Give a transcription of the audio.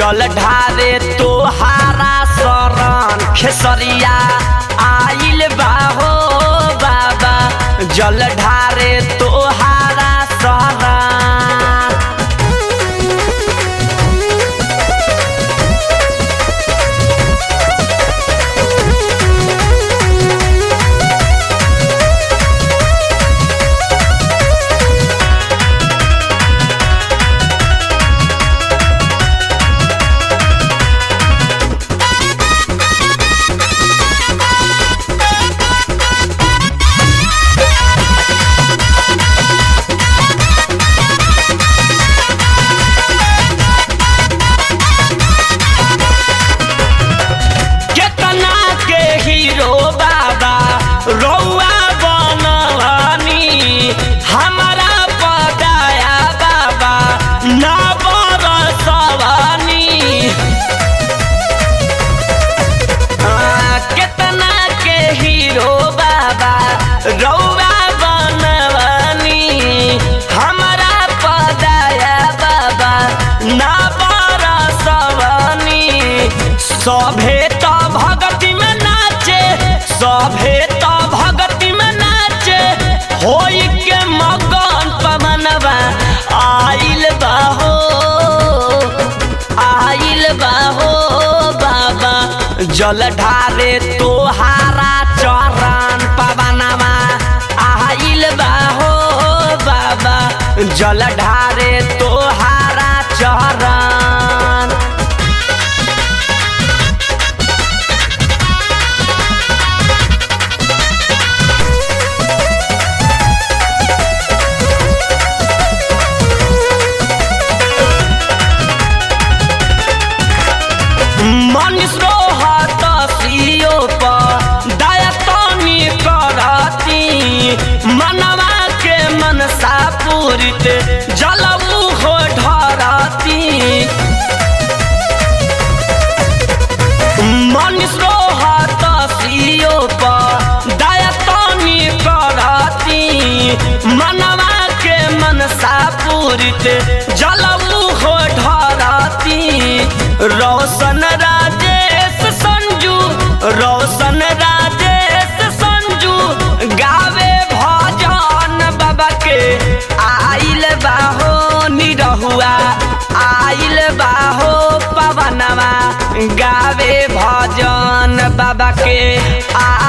जल ढारे तोहारा शरण खेसरिया आइल बा हो बाबा जल ढारे तोहारा शरण केतना के हीरो बाबा रौआ बनवानी हमारा पदाया बाबा ना बरसवानी आ, केतना के हीरो बाबा रौआ बनवानी हमारा पदाया बाबा ना बरसवानी सभे त भगति में नाचे सभे त भगति में नाचे होई के मगन पवनवा आइल बाहो आइल बाहो बाबा जल ढारे तोहारा चरण पवनवा आइल बाहो बाबा जल ढारे तोहारा चरण मनीष रोहत सियो पर दया तनी करती मनवा के मनसा पूरित जलऊ हो ढरती मनीष रोहत सियो पर दया तनी करती मनवा के मनसा पूरित जलऊ हो ढरती रोशन राजेश संजू रोशन राजेश संजू गावे भजन बाबा के आइल बाहो निरहुआ आइल बाहो पवनवा गावे भजन बाबा के आ